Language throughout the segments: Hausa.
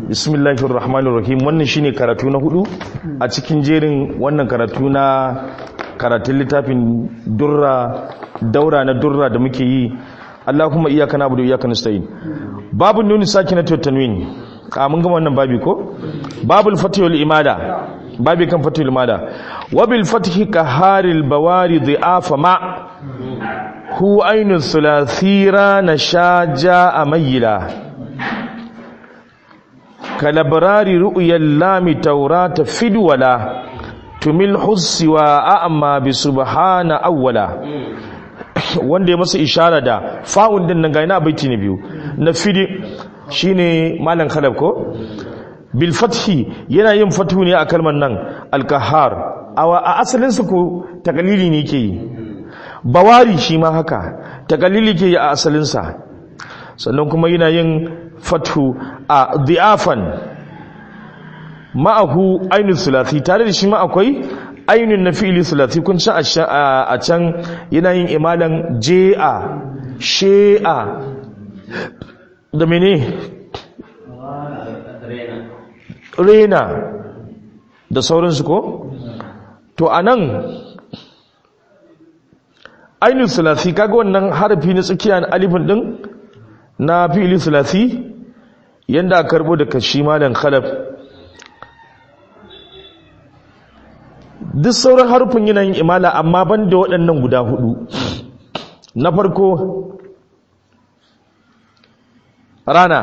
bismillahir rahmanir rahim wannan shine karatu na hudu a cikin jerin wannan karatu na karatun littafin durra daura na durra da muke yi Allahumma iyyaka na'budu wa iyyaka nasta'in babu nuni sakinatu tanwin ka mun gama wannan babi ko babul fatihul imada babi kan fatihul imada wa bil fatihi qaharil bawari dhi'afa ma hu ainu thulathira nashaja amayla kalabrari ru'yal lami taurata fidwala tumil hussi wa a'ma bi subhana awwala wanda ya masa ishara da fa'un din nan ga ina baiti ne biyu na fidi shine malam khalaf ko bil fathi yana yin fatu ne a kalmar nan al-qahhar a asalin su ko takalili ne ke yi bawari shi ma haka takalili ke yi a asalin sa sannan kuma yana yin fatu a di'afan ma'ahu ainihin sulati tare da shi ma akwai ainihin na fi'ili sulati kun ci a can yana yin imalan je'a she'a da mene rena da sauransu ko to a nan ainihin sulati kaga wannan harafi na tsakiya na alifin din na fi'ili sulati yadda a karbo da kashi malan khalaf duk sauran harufin yanayin imala amma ban da waɗannan guda hudu na farko rana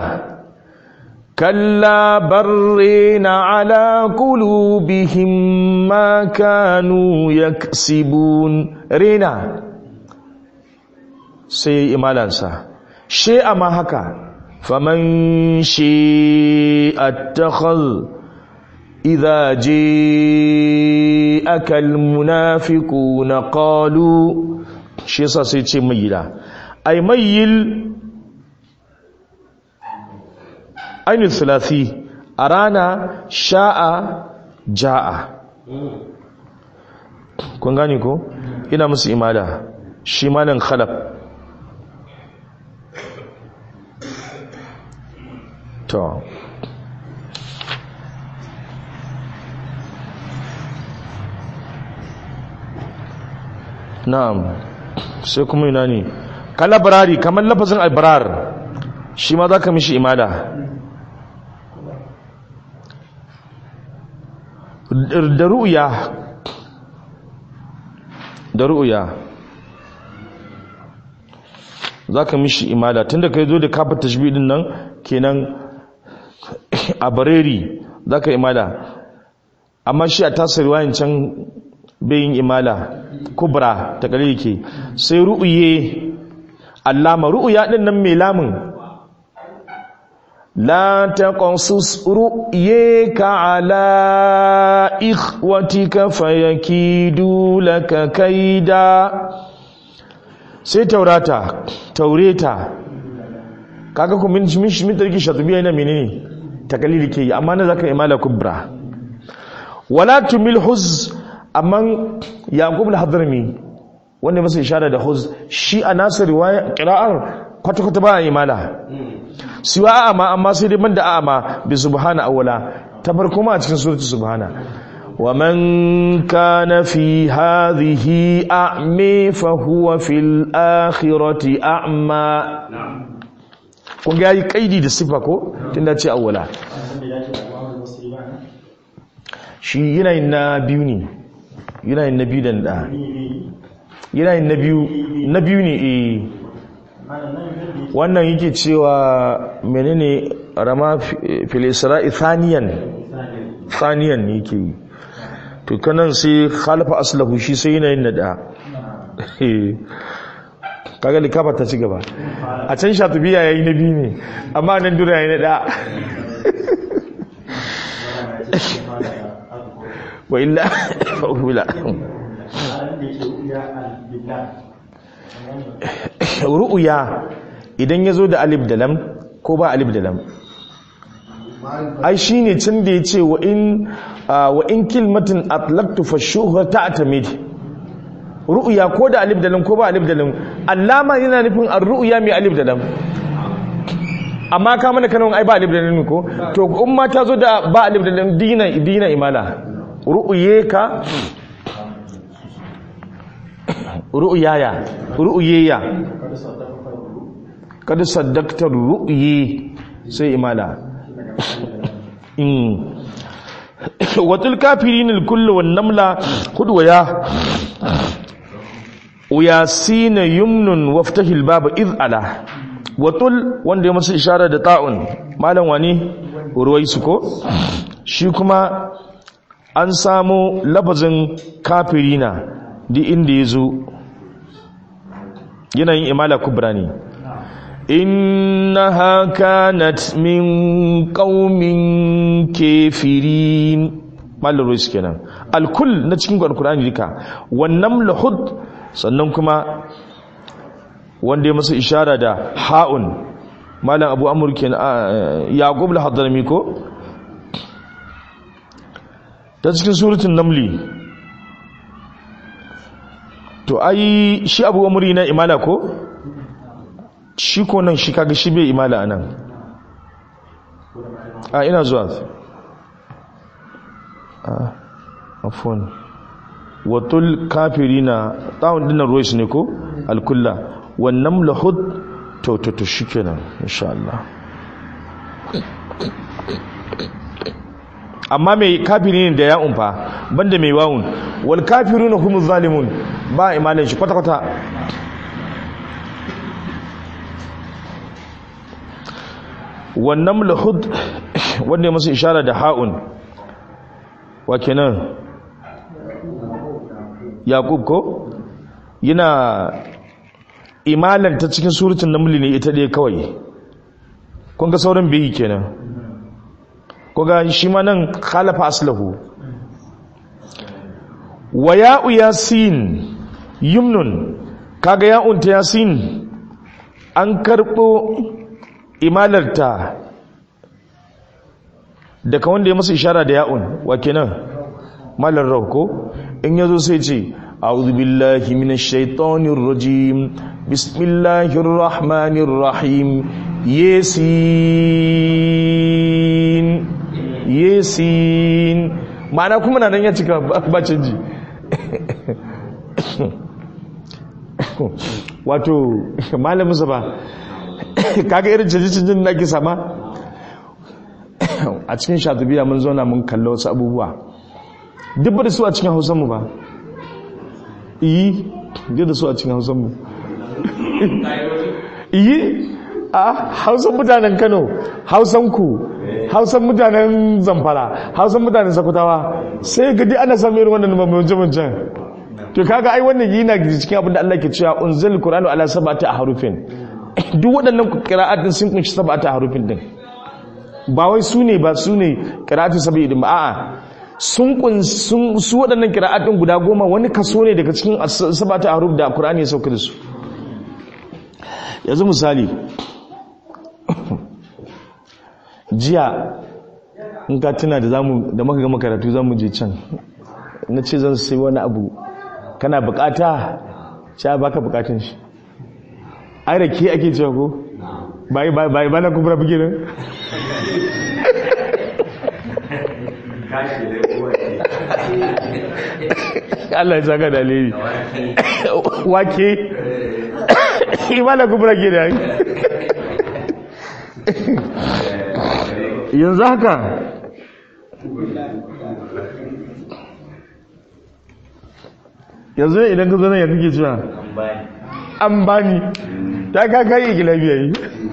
kalla barrina ala qulubihim ma kanu yaksibun rena sai imalansa she ma haka faman shi attakhadha إذا جاءك المنافقون قالوا shi yasa sai ce mayila ay mayil ainihin thulathi a rana sha'a ja'a kun gani ko ina musu imala shi malin khalaf to na'am sai kuma ina ne kalabrari kamar lafazin albrar shi ma za ka mishi imada da ru'ya da ru'ya za ka mishi imada tun da ka zo da kafa tashbidin nan kenan a bareri za ka imada amma shi a tasiri wayan can bayin imala kubra ta kare yake sai ru'uye allama ru'uya din nan mai lamun la taqasus ru'yaka ala ikhwatika fayakidu laka kaida sai taurata taureta kaga ku min min min tarki shatubiya ina menene takalili ke amma na zaka imala kubra wala tumil huz amma yaqub al-hadrami wanda masa ishara da huz shi a nasu riwaya qira'ar kwata kwata ba imala siwa amma amma sai dai banda amma bi subhana awwala ta farko ma a cikin suratu subhana wa man kana fi hadhihi a'mi fa huwa fil akhirati a'ma kun ga yi kaidi da sifa ko tunda ce awwala shi yanayin na biyu ne yanayin na biyu da da yanayin na biyu na biyu ne eh wannan yake cewa menene rama filisra'i thaniyan thaniyan ne yake yi to kanan sai khalafa aslahu shi sai yanayin na da kaga likafa ta ci gaba a can shatubiya yayi na biyu ne amma nan dura yayi na da wa illa fa'ula ru'uya idan ya zo da alif da lam ko ba alif da lam ai shi ne can da ya ce wa in kilmatin atlaktu fashuhar ta atamid ru'uya ko da alif da lam ko ba alif da lam allama yana nufin an ru'uya mai alif da lam amma ka mana kanon ai ba alif da lam ko to in ma ta zo da ba alif da lam dina dina imala ru'yeka ru'yaya ru'yeya kada saddakta ru'yi sai imala watul kafirin al-kullu wan namla hudwaya uyasina yumnun waftahil baba iz ala watul wanda ya masa ishara da ta'un malam wani ruwaisu ko shi kuma an samu lafazin kafirina di inda ya zo yanayin imala kubra ne innaha kanat min qaumin kafirin malar ruwaisu kenan alkul na cikin alkur'ani duka wannan lahud sannan kuma wanda ya masa ishara da ha'un malam abu amurkin yaqub al-hadrami ko ta cikin suratun namli to ai shi abu amuri na imala ko shi ko nan shi kaga shi bai imala anan a ina zuwa a afon watul kafirina tawon dinar rois ne ko alkulla wannan lahud to to to shikenan insha Allah amma mai kafirin da ya umfa banda mai wawun wal kafiruna humuz zalimun ba imanin shi kwata kwata wannan lahud wanda ya masa ishara da ha'un wa kenan yaqub ko yana imalanta cikin surutun namli ne ita ɗaya kawai kun ga sauran biyu kenan kuga shi ma nan khalafa aslahu wa ya'u yasin yumnun kaga ya'un ta yasin an karɓo imalarta daga wanda ya masa ishara da ya'un wa kenan malar rauko in yazo sai ce a'udhu billahi minash shaitanir rajim bismillahir rahmanir rahim yasin yasin ma'ana kuma na nan ya cika ba canji wato malamin sa ba kaga irin canji-canjin da ake sama a cikin shatubiya mun zauna mun kalla wasu abubuwa duk da su a cikin hausanmu ba iyi duk da su a cikin hausanmu iyi a hausan mutanen kano hausan ku hausan mutanen zamfara hausan mutanen sakutawa sai gadi ana samun irin wannan mamajen to kaga ai wannan yana cikin abin da Allah ke cewa unzil qur'anu ala sab'ati harufin duk waɗannan qira'atin sun kunshi sab'ati harufin din ba wai su ne ba su ne qira'atu sab'i din ba a'a sun kun sun su waɗannan qira'atin guda goma wani kaso ne daga cikin sab'ati haruf da qur'ani ya sauka da su yanzu misali jiya in ka tuna da zamu da muka ga makaratu zamu je can na ce zan sai wani abu kana bukata sha baka bukatun shi ai da ke ake cewa ko bai bai bai bana kubra buge nan Allah ya saka dalili wake imana kubra ke da yanzu haka yanzu idan ka zanen yanzu ke cewa an bani ta kaka yi gilabiya yi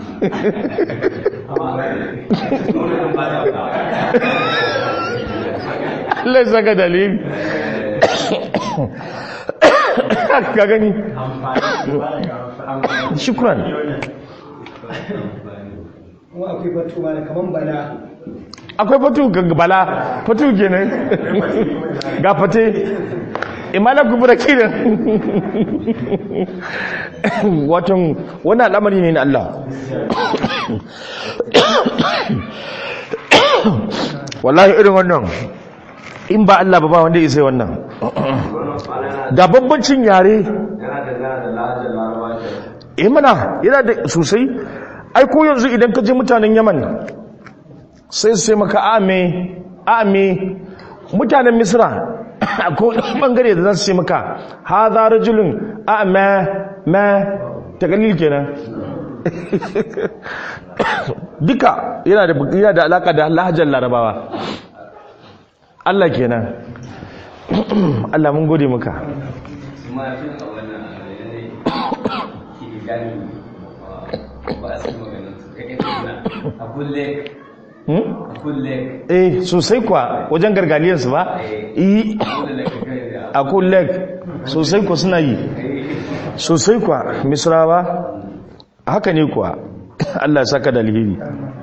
Allah saka dalili ka gani shukran akwai batu ma kaman bala akwai fatu ga bala fatu kenan ga fate imala kubura kiran watan wani al'amari ne na Allah wallahi irin wannan in ba Allah ba ba wanda ya sai wannan ga babbancin yare eh mana yana da sosai ai ko yanzu idan ka je mutanen yaman sai sai maka ame ame mutanen misra ko bangare da za su ce maka ha za rajulun ame ma takalil kenan duka yana da yana da alaka da lahajar larabawa Allah kenan Allah mun gode maka eh sosai kwa wajen gargaliyarsu ba yi a kullek sosai kwa suna yi sosai kwa misrawa haka ne kuwa Allah saka da alheri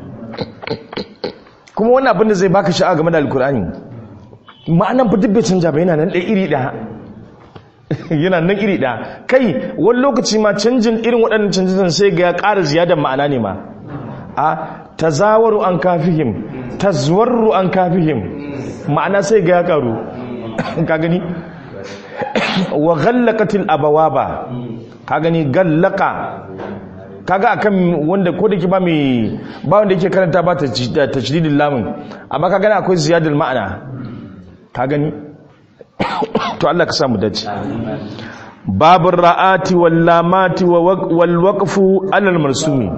kuma wannan abin da zai baka sha'a game da alkur'ani ma'anan fa duk bai canja ba yana nan ɗaya iri ɗaya yana nan iri ɗaya kai wani lokaci ma canjin irin waɗannan canjin sai ga ya ƙara ziyadar ma'ana ne ma a tazawaru an kafihim tazwarru an kafihim ma'ana sai ga ya ƙaru ka gani wa ghallaqatil abawaba ka gani gallaka kaga akan wanda ko da ke ba mai ba wanda yake karanta ba ta tashdidil lamun amma ka gani akwai ziyadul ma'ana ka gani to Allah ka samu dace babur ra'ati wal lamati wal waqfu alal marsumi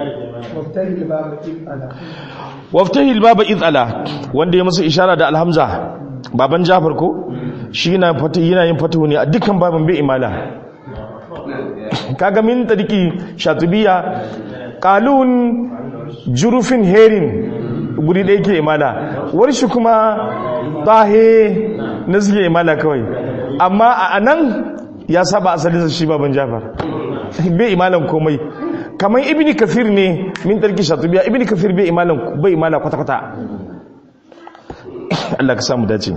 waftahi baba izala wanda ya masa ishara da alhamza baban jafar ko shi yana yana yin fatahu ne a dukkan babin bai imala kaga min tariki shatubiya qalun jurufin herin guri da yake imala warshi kuma tahe na suke imala kawai amma a anan ya saba asalin shi baban jafar bai imalan komai kamar ibni kafir ne min tarki shatubiya ibni kafir bai imalan bai imala kwata kwata Allah ka samu dace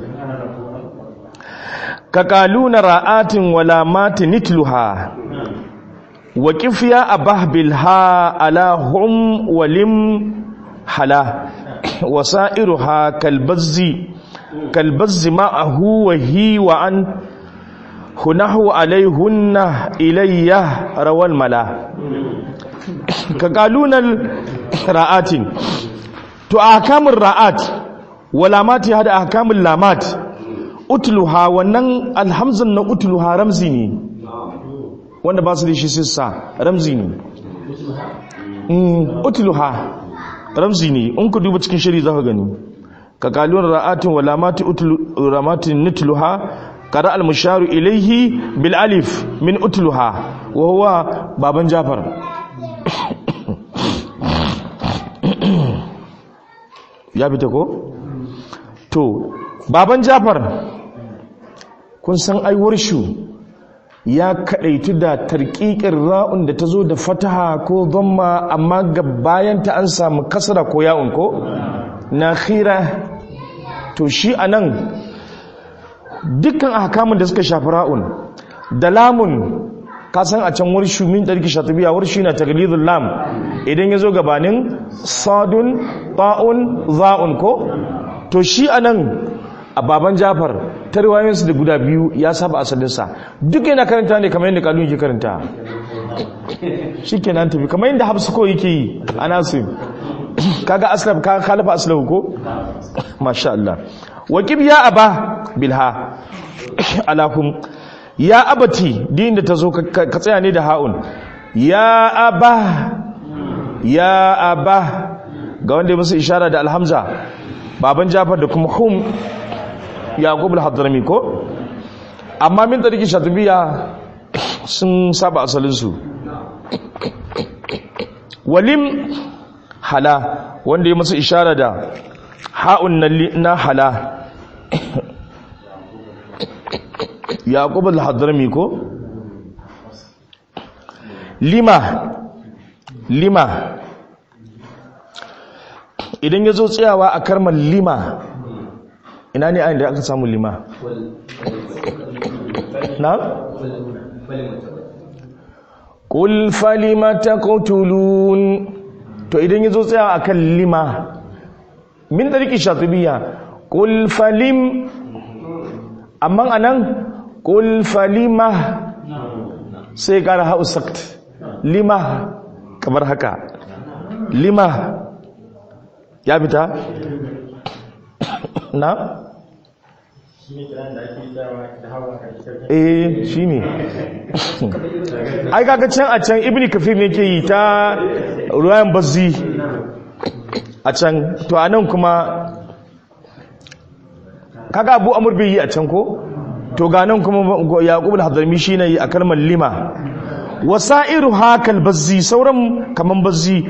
ka kaluna ra'atin wala mati nitluha wa kifiya abah bilha ala hum walim hala wasairuha kalbazzi kalbazzi ma'ahu wa hi wa an hunahu alaihunna ilayya rawal mala ka kalunan ra'atin to ahkamun ra'at walamati hada ahkamun lamat utluha wannan alhamzan na utluha ramzi ne wanda ba su da shi sissa ramzi ne utluha ramzi ne in ku duba cikin shiri za ka gani ka kalunan ra'atin walamati utluramatin nutluha qara al-musharu ilayhi bil alif min utluha wa huwa baban jafar ya fita ko to baban jafar kun san aiwar shu ya kadaitu da tarqiqin ra'un da tazo da fataha ko dhamma amma ga bayan ta an samu kasra ko ya'un ko na khira to shi anan dukkan ahkamun da suka shafi ra'un da lamun ka san a can warshu min ɗarki shatubiya warshu na taglidul lam idan ya zo gabanin sadun ta'un za'un ko to shi anan a baban jafar ta riwayoyinsu da guda biyu ya saba asalinsa duk yana karanta ne kamar yadda kalun yake karanta shi ke nan tafi kamar yadda hafsu ko yake yi a nasu kaga aslaf ka khalafa aslahu ko masha Allah waqib ya aba bilha alahum ya abati din da tazo ka tsaya ne da haun ya aba ya aba ga wanda ya musu ishara da alhamza baban jafar da kuma hum yaqub al-hadrami ko amma min tariki shatubiya sun saba asalin su walim hala wanda ya musu ishara da ha'un na hala yaqub al-hadrami ko lima lima idan ya zo tsayawa a karmar lima ina ne ayin da aka samu lima na? ƙul falima ta ƙautulun to idan ya zo tsayawa a kan lima min da riƙi shatubiya ƙul falim amma a nan ƙul falima sai ƙara hausakt lima kamar haka lima ya fita na eh shine ai kaga can a can ibni kafir ne ke yi ta ruwayan bazzi a can to anan kuma kaga abu amur bai yi a can ko to ga nan kuma yaqub al-hadrami shine yi a kalmar lima wasairu hakal bazzi sauran kaman bazzi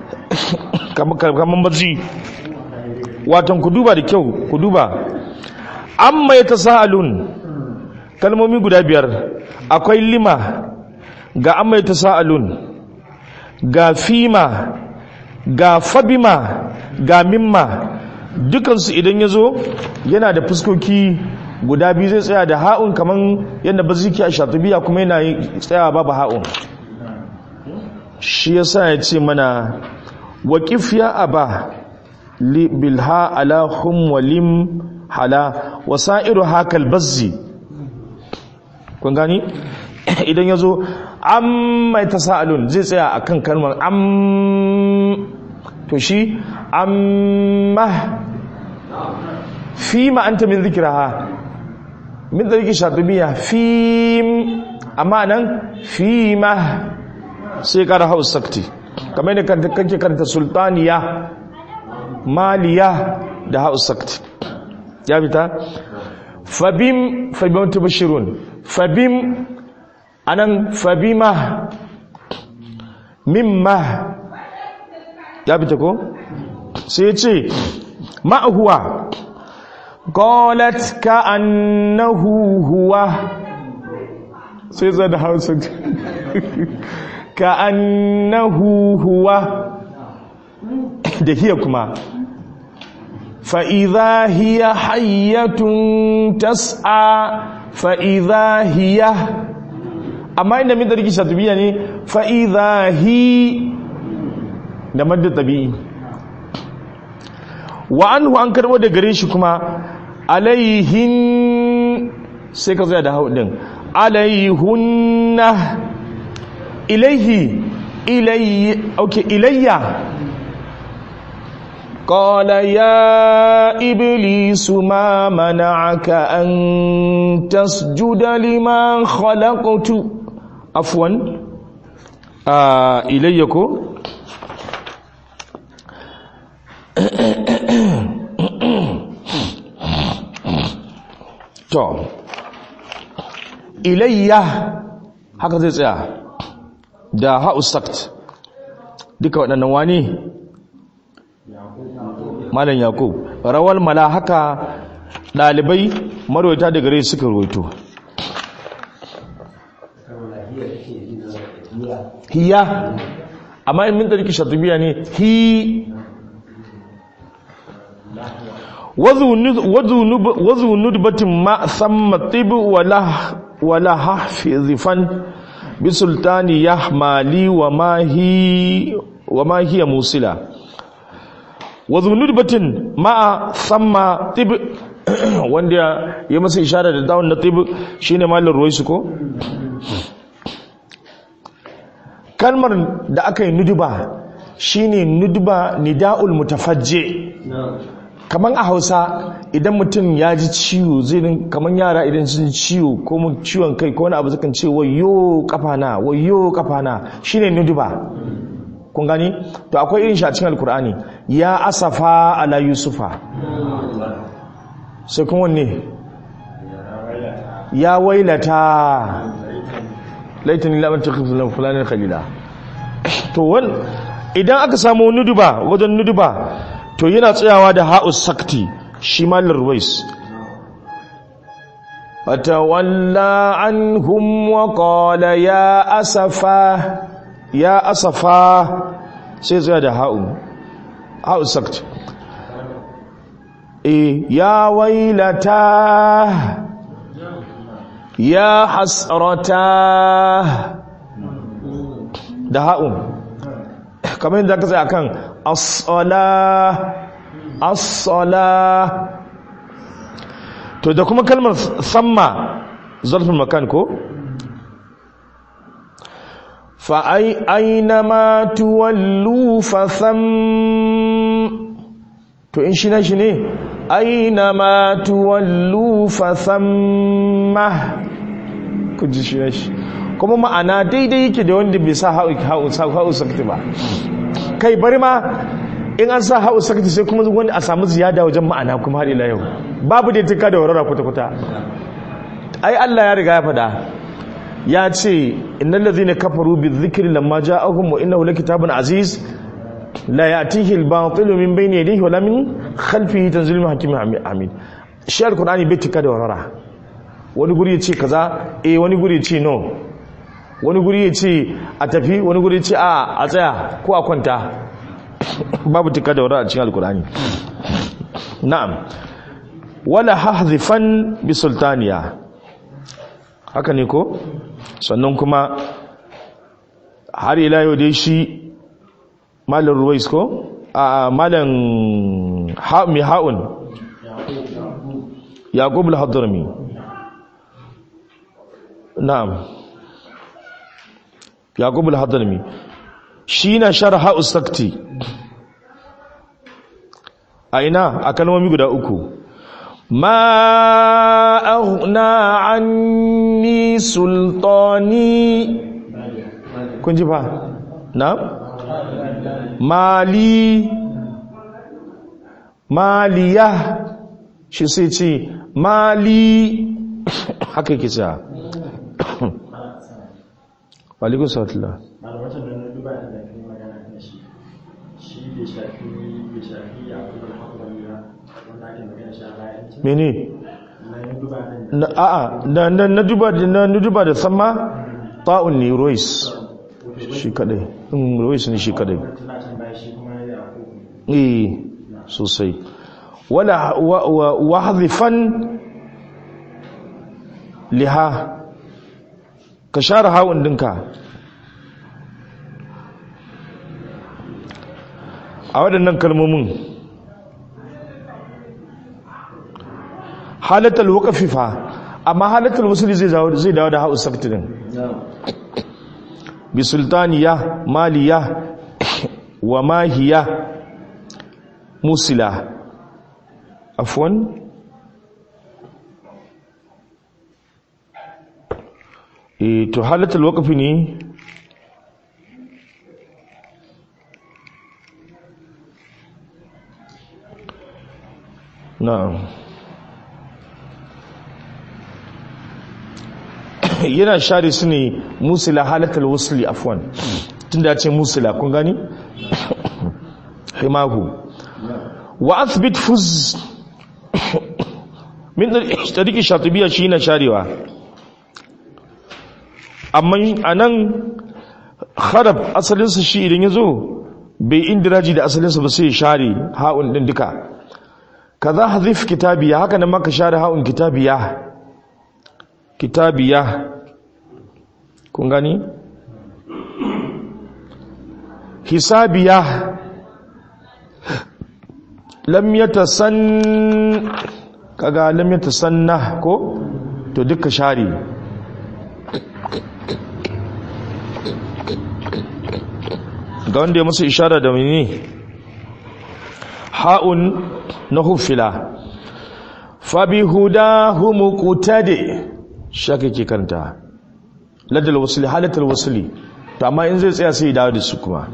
kaman bazzi watan ku duba da kyau ku duba amma yatasaalun kalmomi guda biyar akwai lima ga amma yatasaalun ga fima ga fabima ga mimma dukansu idan ya zo yana da fuskoki guda biyu zai tsaya da ha'un kamar yadda ba ziki a shatubiya kuma yana tsaya babu ha'un shi ya sa ya ce mana waƙif ya aba bilha ala hum walim hala wasa'iru hakal bazzi kun gani idan ya zo an mai ta sa'alun zai tsaya a kan kalmar an to shi amma fi ma'anta min zikiraha min zarki shatubiya fi amma nan fi ma sai kara haus sakti kamar da kake karanta sultaniya maliya da haus sakti ya fita fabim fabim tubashirun fabim anan fabima mimma ya fita ko sai ce ma'ahuwa قالت كأنه هو سيزا ده هاوس كأنه هو ده هي كما فإذا هي حية تسعى فإذا هي أما إن من ذلك شاتبية فإذا هي ده مد طبيعي wa anhu an karbo da gare shi kuma alaihin sai ka zaya da hau din alaihunna ilaihi ilayya okay ilayya قال يا إبليس ما منعك أن تسجد لما خلقت عفوا آه إليكو to ilayya haka zai tsaya da hausakt duka waɗannan wani malam yakub rawal mala haka ɗalibai marwaita da gare suka roito hiya amma in min ɗarki shatubiya ne hi wazu nudbatin ma samma tibi wala hafizifan bi sultani ya mali wa ma hiya musila wazu nudbatin ma samma tibi wanda ya masa ishara da dawon na tibi shine malin ruwaisu ko kalmar da aka yi nuduba shine nuduba nida'ul mutafajje kaman a hausa idan mutum ya ji ciwo zai kaman yara idan sun ciwo ko mun ciwon kai ko wani abu sukan ce wayo kafana wayo kafana shine nuduba kun gani to akwai irin shi a cikin alkur'ani ya asafa ala yusufa sai kun wanne ya wailata laitani labar ta kifin fulanin khalila to wani idan aka samu nuduba wajen nuduba to yana tsayawa da ha'us sakti shi malar ruwais fatawalla anhum wa qala ya asafa ya asafa sai tsaya da ha'u ha'us sakti e ya wailata ya hasrata da ha'un kamar yadda aka tsaye akan as-sala as-sala to da kuma kalmar samma zarfin makan ko fa ai ainama tuwallu fa tham to in shi na shi ne ainama tuwallu fa thamma ku ji shi na shi kuma ma'ana daidai yake da wanda bai sa ha'u sakti ba kai bari ma in an sa ha'u sakti sai kuma wanda a samu ziyada wajen ma'ana kuma har ila yau babu da tuka da warara kwata-kwata ai Allah ya riga ya faɗa ya ce innal ladhina kafaru bizikri lamma ja'ahum wa innahu lakitabun aziz la ya'tihi al-batilu min bayni yadihi wa la min khalfihi tanzilun min hakimin hamid shi alqur'ani bai tuka da warara wani guri ya ce kaza eh wani guri ya ce no wani guri ya ce a tafi wani guri ya ce a a tsaya ko a kwanta babu tuka da warara a cikin alqur'ani na'am wala hahdhifan bi sultaniya haka ne ko sannan kuma har ila yau dai shi malam ruwais ko a malam mai ha'un yaqub al-hadrami na'am yaqub al-hadrami shi na sharha ustakti a ina a kalmomi guda uku ما أغنى عني سلطاني كنت با نعم مالي مالية shi sai ce mali haka yake cewa walikun sautula malamacin da na duba da kai magana kan shi shi bai shafi bai shafi a kuma haƙurami ba wanda ake magana shi a bayan can mene na duba nan na a'a na na na duba da na na duba da sama ta'un ne rois shi kadai in rois ne shi kadai tana can baya shi kuma ya ko eh sosai wala wa wa wahdhifan liha ka share hawun dinka a waɗannan kalmomin halatul waqfi fa amma halatul wasli zai dawo zai dawo da ha'u sakti din bi sultaniya maliya wa mahiya musila afwan eh to halatul waqfi ne na'am yana share su ne musila halatul wasli afwan tunda ya ce musila kun gani himahu wa athbit fuz min tariki shatibiya shi na sharewa amma anan kharab asalinsa shi idan ya zo bai indiraji da asalinsa ba sai ya share ha'un din duka kaza hadhif kitabiya haka nan maka share ha'un kitabiya kitabiya kun gani hisabiya lam yatasan kaga lam yatasanna ko to duka share ga wanda ya musu ishara da mini ha'un na hufila fabi hudahu muqtadi shaka ke kanta ladal wasli halatal wasli to amma in zai tsaya sai ya dawo da su kuma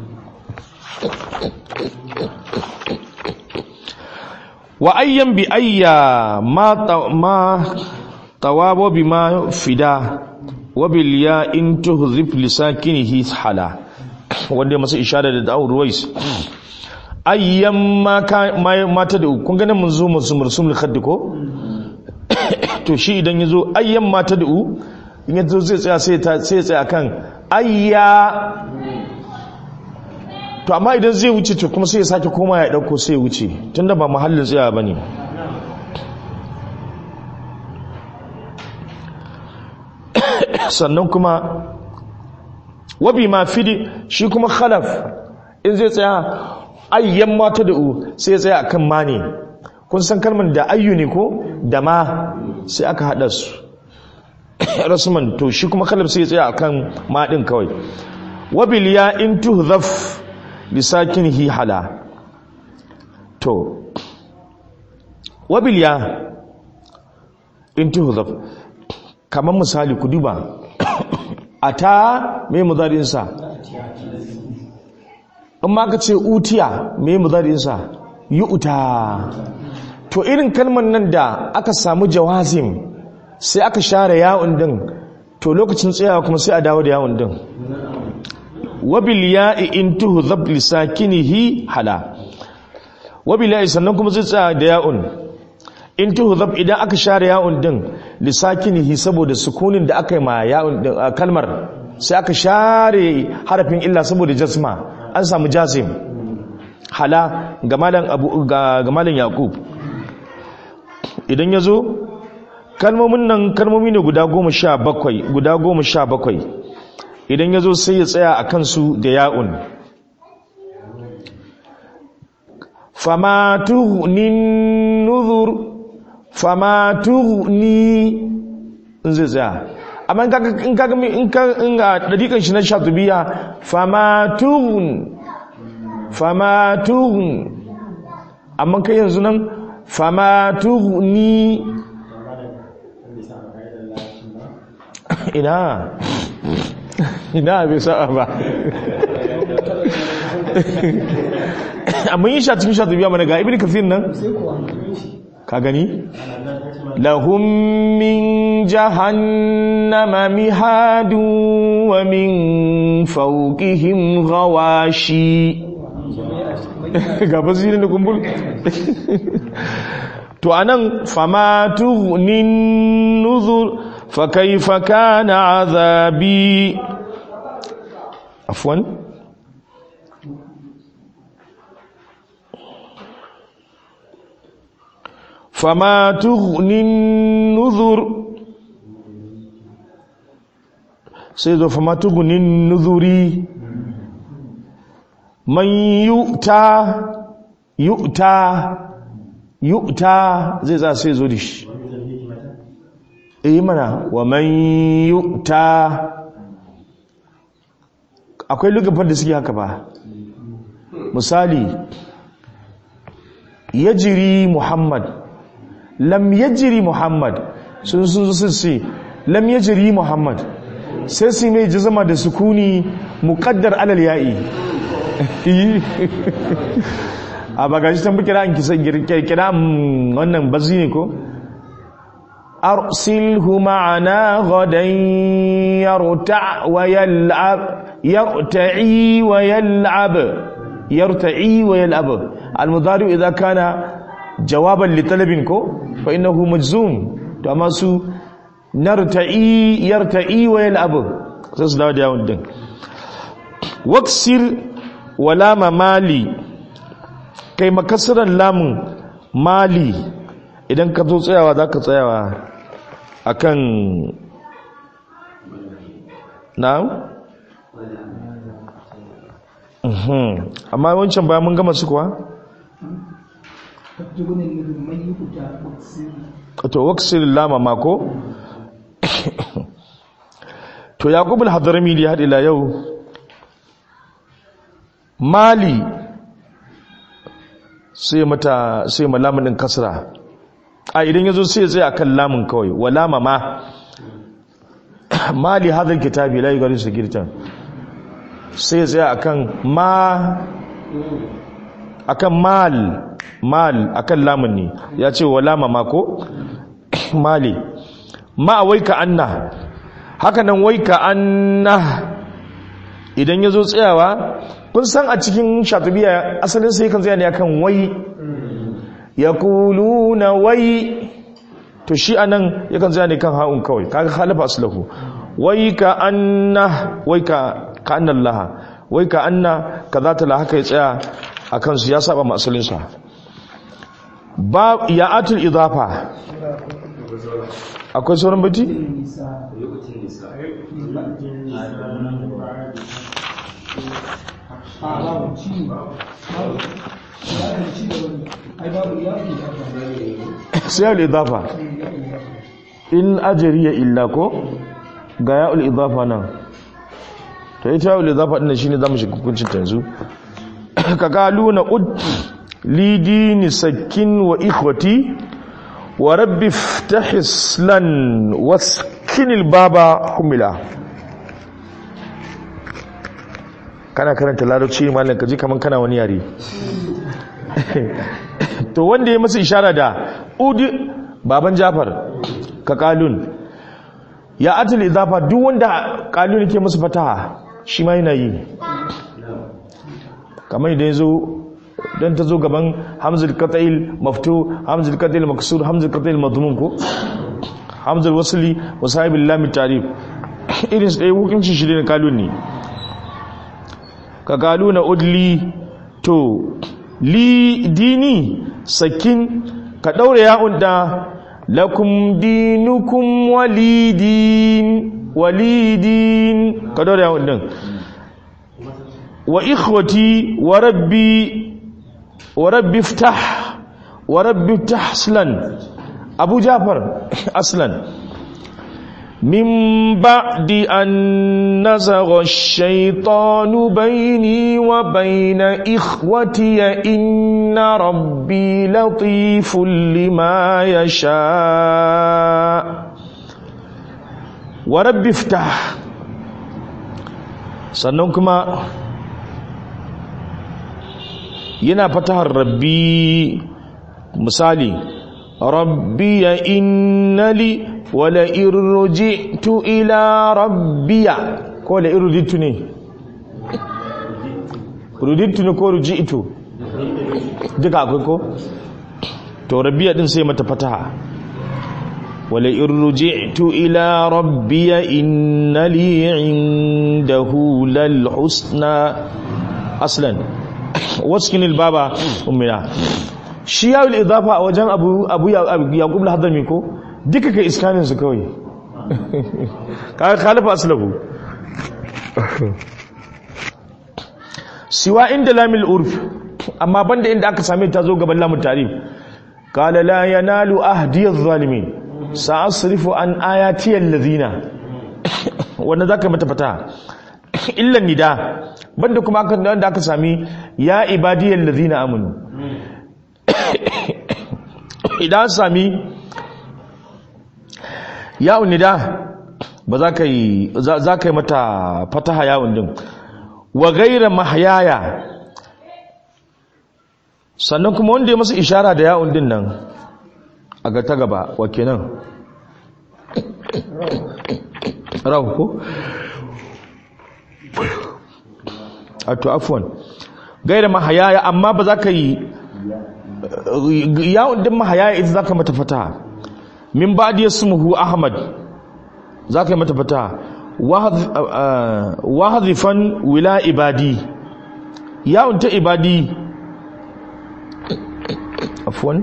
wa ayyan bi ayya ma ta- ma tawabo bima fida wa bil ya in tuhzif lisakinihi hala wanda ya masa ishara da da'ur ruwais ayyan ma ka ma- mata da kun ganin mun zo musu mursumul khaddi ko to shi idan yazo ayyan mata da in yazo zai tsaya sai ta sai ya tsaya kan ayya to amma idan zai wuce to kuma sai ya sake koma ya dauko sai ya wuce tunda ba mahallin tsaya bane sannan kuma wabi ma fidi shi kuma khalaf in zai tsaya ayyan mata da u sai ya tsaya akan ma ne kun san kalmar da ayyu ne ko da ma sai aka hada su rasuman to shi kuma khalaf sai ya tsaya akan ma din kawai wabil ya in tuhdhaf lisakinihi hala to wabil ya in tuhdhaf kamar misali ku duba ata me mudari'insa in ma ka ce utiya me mudari'insa yu'ta to irin kalmar nan da aka samu jawazim sai aka share ya'un din to lokacin tsayawa kuma sai a dawo da ya'un din wabil ya'i in tuhdhab li sakinihi hala wabil ya'i sannan kuma zai tsaya da ya'un in tuhdhab idan aka share ya'un din li sakinihi saboda sukunin da aka yi ma ya'un din kalmar sai aka share harafin illa saboda jasma an samu jazim hala ga malam abu ga malam yaqub idan yazo kalmomin nan kalmomi ne guda goma sha bakwai guda goma sha bakwai idan ya zo sai ya tsaya a kansu da ya'un famatuhnin nuzur famatuhni in zai tsaya amma in kaga in ga dadikan shi na shatubiya famatuhun famatuhun amma kai yanzu nan famatuhni ina ina bai sa'a ba amma yin sha cikin sha biya mana ga ibn kafir nan ka gani lahum min jahannama mihadu wa min fawqihim ghawashi ga basirin da kumbul to anan famatu nin nuzur فكيف كان عذابي عفوا فما تغني النذر سيدو فما تغني النذر من يؤتى يؤتى يؤتى زي زي سيزو ديش yi mana wa man yu'ta akwai lugafar da suke haka ba misali yajiri muhammad lam yajiri muhammad sun sun sun ce lam yajiri muhammad sai su mai jazama da sukuni muqaddar alal ya'i a bagashi tambi kira an kisa kira wannan bazi ne ko أرسله معنا غدا يرتع ويلعب يرتعي ويلعب يرتعي ويلعب المضارع إذا كان جوابا لطلب فإنه مجزوم كما سو نرتعي يرتعي ويلعب سيسدعوا دياون دين واكسر ولام مالي كي مكسر اللام مالي idan ka zo tsayawa za ka tsayawa a kan na? amma wancan bayan mun gama su kuwa? to waksir lama mako? to yakubul hadarami da haɗila yau mali sai mata sai malamin kasra a idan yazo sai ya tsaya kan lamun kawai wala mama mali hadal kitabi la yughadiru sagiratan sai ya tsaya akan ma akan mal mal akan lamun ne ya ce wala mama ko mali ma waika anna haka nan waika anna idan yazo tsayawa kun san a cikin shatubiya asalin sai kan tsaya ne akan wai yaquluna wai to shi anan yakan tsaya ne kan ha'un kawai kaga khalafa aslahu wai ka anna wai ka ka anna Allah wai ka anna kaza ta la haka ya tsaya akan su ya saba ma asalin sa ba ya'atul idafa akwai sauran bati sai ya'ul idafa in ajriya illa ko ga ya'ul idafa nan to ita yau lizafa ɗin shi ne za mu shiga hukuncin ta yanzu ka galu na ud lidini sakin wa ikhwati wa rabbi ftahislan waskinil baba humila kana karanta larabci malam ka ji kaman kana wani yare to wanda ya masa ishara da ud baban jafar ka kalun ya atil idafa duk wanda kalun ke masa fataha shi ma yana yi kamar idan yazo dan ta zo gaban hamzul qat'il maftu hamzul qat'il maksur hamzul qat'il madmum ko hamzul wasli wa sahibil lam tarif irin su dai hukunci shi ne kalun ne ka kaluna udli to li dini sakin ka daure ya'un da lakum dinukum walidin walidin ka daure yawon din wa ikhwati wa rabbi wa rabbi iftah wa rabbi iftah aslan abu jafar aslan min ba'di an nazagha ash-shaytanu bayni wa bayna ikhwati inna rabbi latifun lima yasha wa rabbi iftah sannan kuma yana fatahar rabbi misali rabbi ya innali wala irji'tu ila rabbiya ko la irji'tu ne ruditu ne ko ruji'tu duka akwai ko to rabbiya din sai mata fataha wala irji'tu ila rabbiya innali indahu lal husna aslan waskin baba ummina shi ya yi idafa a wajen abu abu yaqub al-hadrami ko duka kai iskanin su kawai ka khalifa aslahu siwa inda lamil urf amma banda inda aka same ta zo gaban lamun tarif qala la yanalu ahdi adh-dhalimin sa'asrifu an ayati allazina wannan zaka mata fata illa nida banda kuma aka wanda aka sami ya ibadiyal ladina amanu idan sami ya nida ba za ka yi za ka yi mata fataha yawon din wa gaira mahyaya sannan kuma wanda ya masa ishara da yawon din nan a ga ta gaba wa kenan rahu ko ato afwan gaira mahayaya amma ba za ka yi yawon din mahayaya ita za ka mata fata min ba da yasmuhu ahmad za ka yi mata fata wahazifan wila ibadi yawon ta ibadi afwan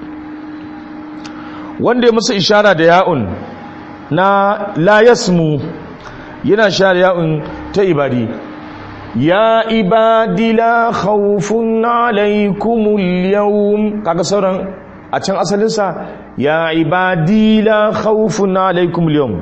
wanda ya masa ishara da ya'un na la yasmu yana share ya'un ta ibadi ya ibadi la khawfun alaykumul yawm kaga sauran a can asalinsa ya ibadi la khawfun alaykumul yawm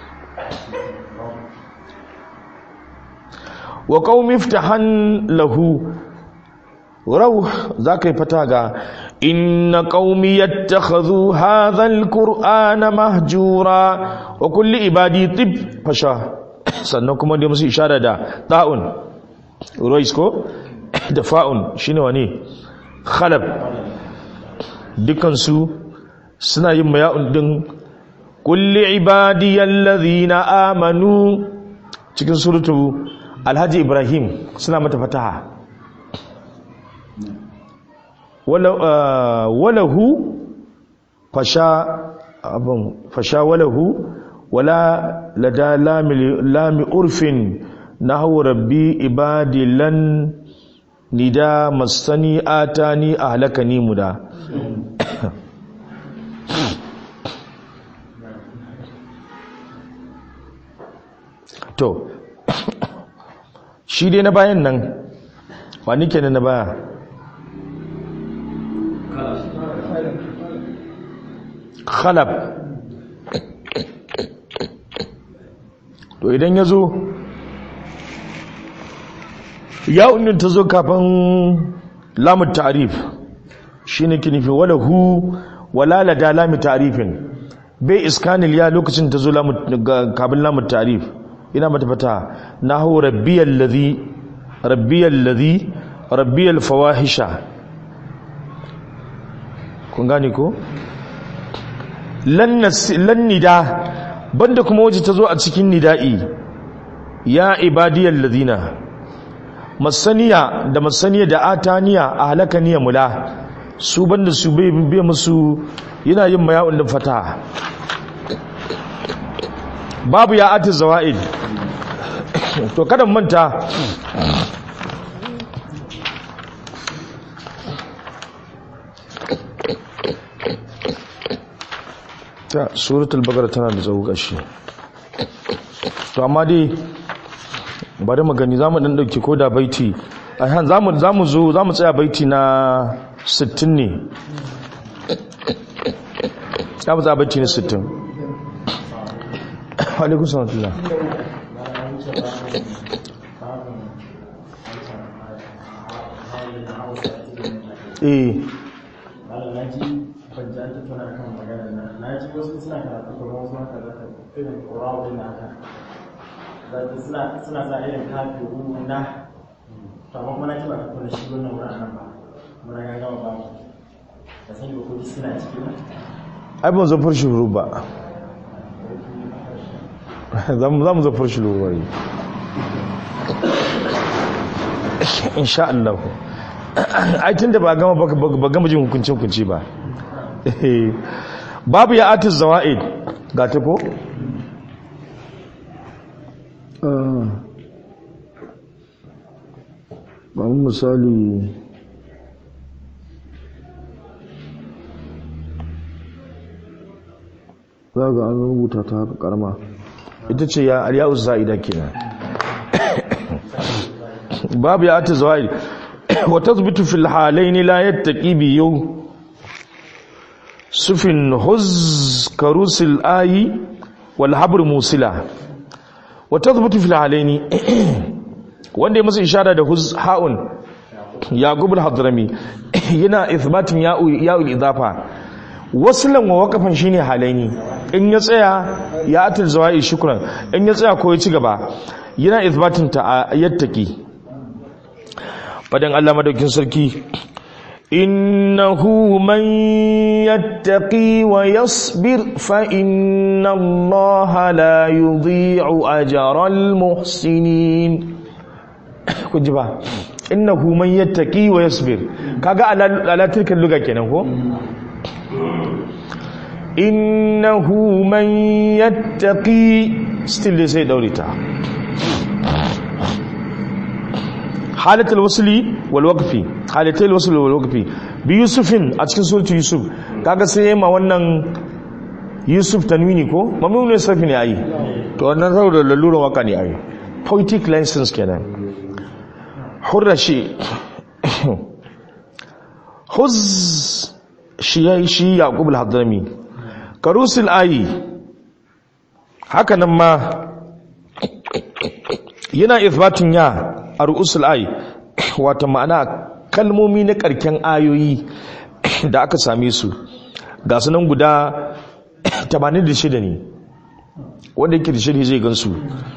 wa qaumi iftahan lahu rauh zaka yi fata ga inna qaumi yattakhadhu hadha alqur'ana mahjura wa kulli ibadi tib fasha sannan kuma da musu ishara da ta'un rois ko da fa'un shine wani khalab dukansu suna yin maya'un din kulli ibadiyal ladhina amanu cikin suratu alhaji ibrahim suna mata fataha walahu fasha abin fasha walahu wala lada lami urfin nahu rabbi ibadi lan nida masani atani ahlakani muda to shi dai na bayan nan wani kenan na baya khalab to idan ya zo ya unin ta zo kafin lamun ta'rif shine ki nufi wala hu wala lada lamun ta'rifin bai iskanil ya lokacin ta zo lamun ga- kafin lamun ta'rif ina mata fata nahu rabbiyal ladhi rabbiyal ladhi rabbiyal fawahisha kun gane ko lan nas- lan nida banda kuma waje ta zo a cikin nida'i ya ibadiyal ladina masaniya da masaniya da ataniya a halakaniya mula su banda su bai bai musu yana yin maya'un da fata babu ya ati zawaid to kada mu manta ta suratul baqara tana da tsawo gashi to amma dai bari mu gani zamu dan dauke ko da baiti ahan zamu zamu zo zamu tsaya baiti na 60 ne zamu tsaya baiti na 60 wa alaikum salam eh malam na ji ban ji an tattauna kan magana na na ji wasu suna karatu kuma wasu haka za ka irin ƙorawa ɗin haka za ka suna suna sa irin kafi ruhu na to amma kuma na ji ba ka kula shi wannan wurin nan ba muna ga gama ba da sani ba ko ji suna ciki ba ai ban zafar shi ruru ba za mu zafar shi ruru bari insha Allah ai tun da ba gama ba gama jin hukunci hukunci ba babu ya atis zawa'id ga ta ko ba misali za ga an rubuta ta haka karama ita ce ya aliyu za'ida kenan babu ya ata zawai wa tathbitu fil halayn la yattaqi bi yaw sufin huz karusil ayi wal habr musila wa tathbitu fil halayn wanda ya masa ishara da huz haun yaqub al hadrami yana ithbatin ya'u ya'ul idafa wasulan wa wakafan shine halaini in ya tsaya ya atul zawai shukran in ya tsaya ko ya ci gaba yana ithbatin ta yattaki fadan Allah madaukin sarki innahu man yattaqi wa yasbir fa inna Allah la yudhi'u ajral muhsinin ku ji ba innahu man yattaqi wa yasbir kaga ala tilkan luga kenan ko innahu man yattaqi still dai sai daure ta halatul wasli wal waqfi halatul wasli wal waqfi bi yusufin a cikin suratu yusuf kaga sai ma wannan yusuf tanwini ko mamnun ne sarfi ne ayi to wannan saboda laluran waka ne ayi poetic license kenan hurrashi huz shi yayi shi yaqub al-hadrami karusul ayi haka nan ma yana ithbatin ya a ru'usul ayi wata ma'ana kalmomi na karken ayoyi da aka same su ga sunan guda 86 ne wanda yake da shirhi zai gansu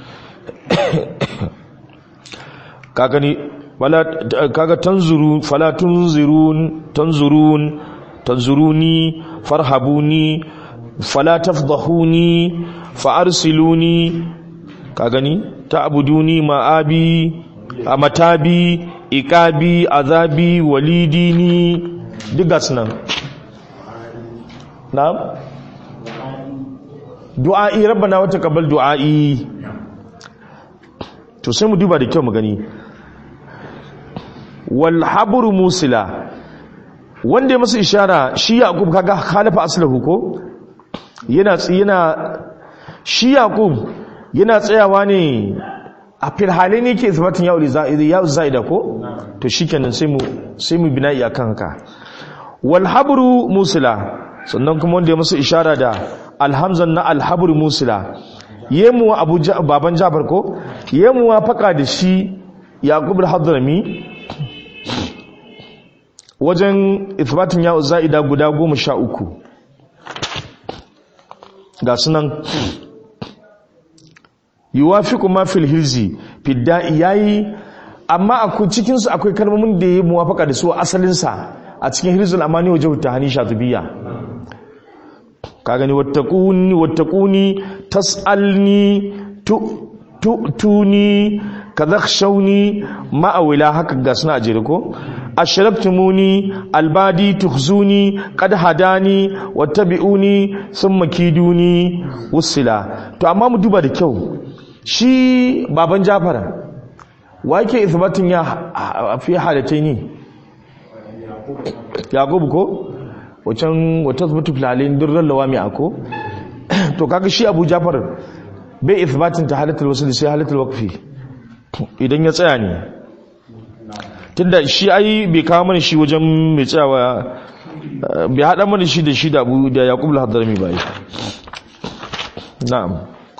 kagani kaga tanzuru fala tunzirun tanzurun tanzuruni farhabuni fala tafdahuni fa'arsiluni ka gani ta'buduni ma'abi amatabi iqabi azabi walidini diga sunan na'am du'a'i rabbana wa taqabbal du'a'i to sai mu duba da kyau mu gani wal habru musila wanda ya masa ishara shi yaqub kaga khalafa aslahu ko yana yana shi yaqub yana tsayawa ne a firhale ne ke isbatin ya ya zaida ko to shikenan sai mu sai mu bina'i akan haka wal habru musila sannan kuma wanda ya masa ishara da alhamzan na alhabru musila yemu abu baban jabar ko yemu faka da shi yaqub al-hadrami wajen ithbatin ya za'ida guda goma sha uku ga sunan yuwafiqu ma fil hilzi fidda'i yayi amma akwai cikin su akwai kalmomin da yayi muwafaka da su asalin sa a cikin hirzul amani wajhu tahani shatibiyya ka gani wattaquni wattaquni tasalni tu tu tuni kadakhshawni ma'awila haka ga suna ajere ko ashraktumuni albadi tukhzuni qad hadani wattabi'uni thumma kiduni wusila to amma mu duba da kyau shi baban Jafar wa yake isbatin ya fi halataini Yaqub ko wacan wata zubutu filalin durran lawami ako to kaga shi Abu Jafar bai isbatin ta halatul wasl sai halatul waqfi idan ya tsaya ne tunda shi ai bai kawo mana shi wajen mai tsayawa bai hada mana shi da shi da Abu da Yaqub al-Hadrami bai na'am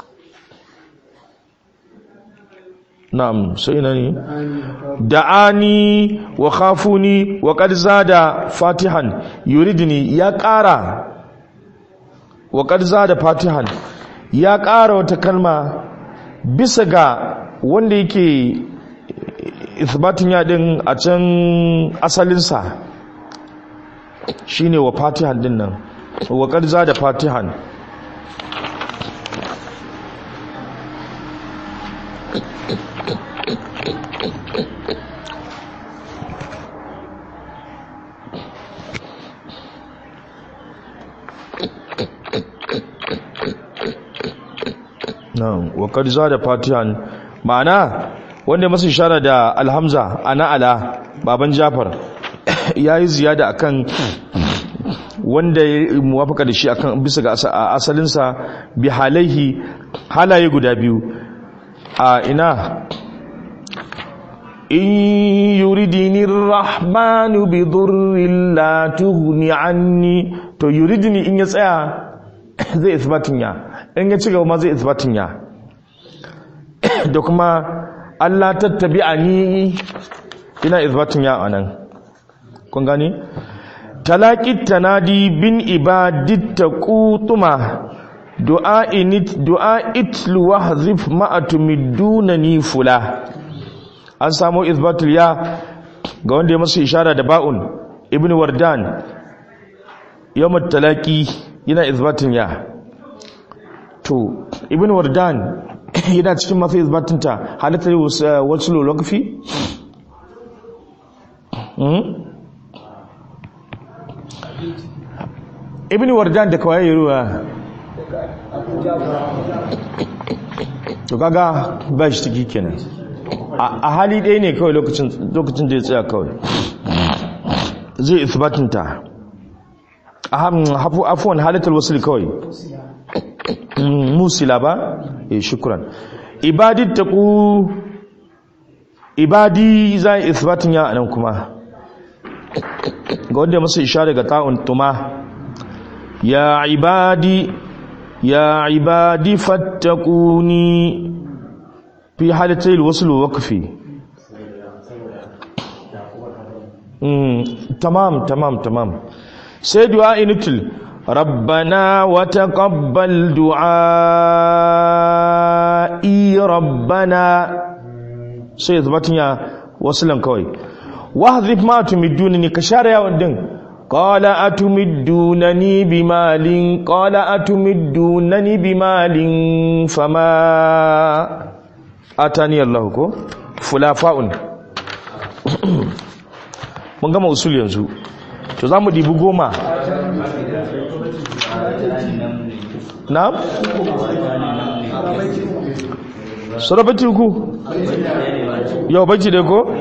na'am sai ina ne da'ani wa khafuni wa qad zada fatihan yuridni ya ƙara wa qad zada fatihan ya ƙara wata kalma bisa ga wanda yake isbatin ya din a can asalinsa shine wa fatihan din nan wa qad zada fatihan na'am wa qad zada fatihan ma'ana wanda masa ishara da alhamza ana ala baban jafar yayi ziyada akan wanda ya muwafaka da shi akan bisa ga asalin sa bi halaihi halaye guda biyu a ina in yuridini rahmanu bi dhurrin la tughni anni to yuridini in ya tsaya zai isbatin ya in ya ci gaba ma zai isbatin ya da kuma Allah tattabi a ni ina isbatin ya anan kun gani talaqit tanadi bin ibadit taqutuma du'a init du'a itlu wahzif ma atumidunani fula an samu isbatul ya ga wanda ya masa ishara da ba'un ibnu wardan yawmat talaqi yana isbatin ya to ibn wardan yana cikin mafi izbatinta halittar wasu lologafi ibn wardan da kawai yi ruwa to kaga ba shi ciki kenan a hali ɗaya ne kawai lokacin da ya tsaya kawai zai izbatinta afuwan halittar wasu kawai musila ba eh shukran ibadi taqu ibadi za isbatin ya anan kuma ga wanda masa ishara ga ta'un tuma ya ibadi ya ibadi fattaquni fi halatai alwasl waqfi mm tamam tamam tamam sai du'a inutul ربنا وتقبل دعائي ربنا سيثبت يا وصلا كوي واحذف ما تمدونني كشار يا ودن قال أتمدونني بمال قال أتمدونني بمال فما أتاني الله كو فلافاء mun gama usul yanzu to za mu dibi goma na? sarabati ku yau baki da ko?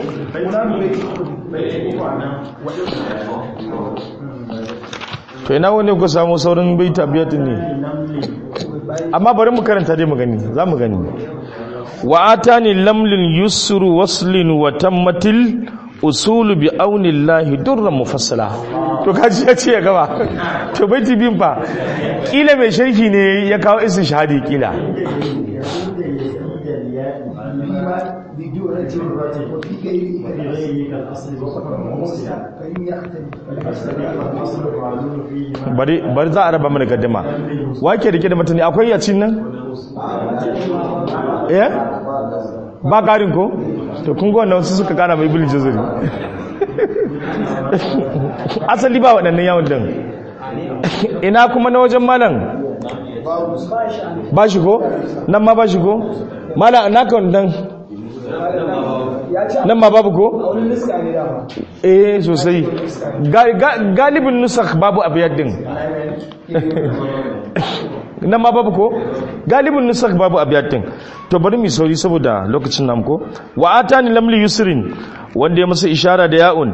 to ina wani ku samu saurin bai tabiyatin ne amma bari mu karanta dai mu gani za mu gani wa atani lamlin yusru waslin wa tammatil usulu bi aunillahi durran mufassala to kaji ya ce ya gaba to baiti bin fa kila mai sharhi ne ya kawo isin shahadi kila ce wa fi gairi وفي غيره كالأصل والموصل فإن يختلف فالأصل والأصل والمعلوم فيهما bari bari za a raba mana gaddama wake rike da mutane akwai yacin nan eh ba karin ko to kun ga wannan su suka kara mai ibn jazari asali ba waɗannan yawon din ina kuma na wajen malam ba shi ko nan ma ba shi ko malam na kan dan ya ce nan ma babu ko a wani niska ne dama eh sosai Ga- ga- galibin nusakh babu abiyad din nan ma babu ko galibin nusakh babu abiyad din to bari mu sauri saboda lokacin nam ko wa atani lamli yusrin wanda ya masa ishara da ya'un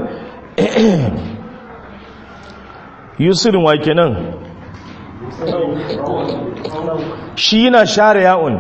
yusrin wa kenan shi yana share ya'un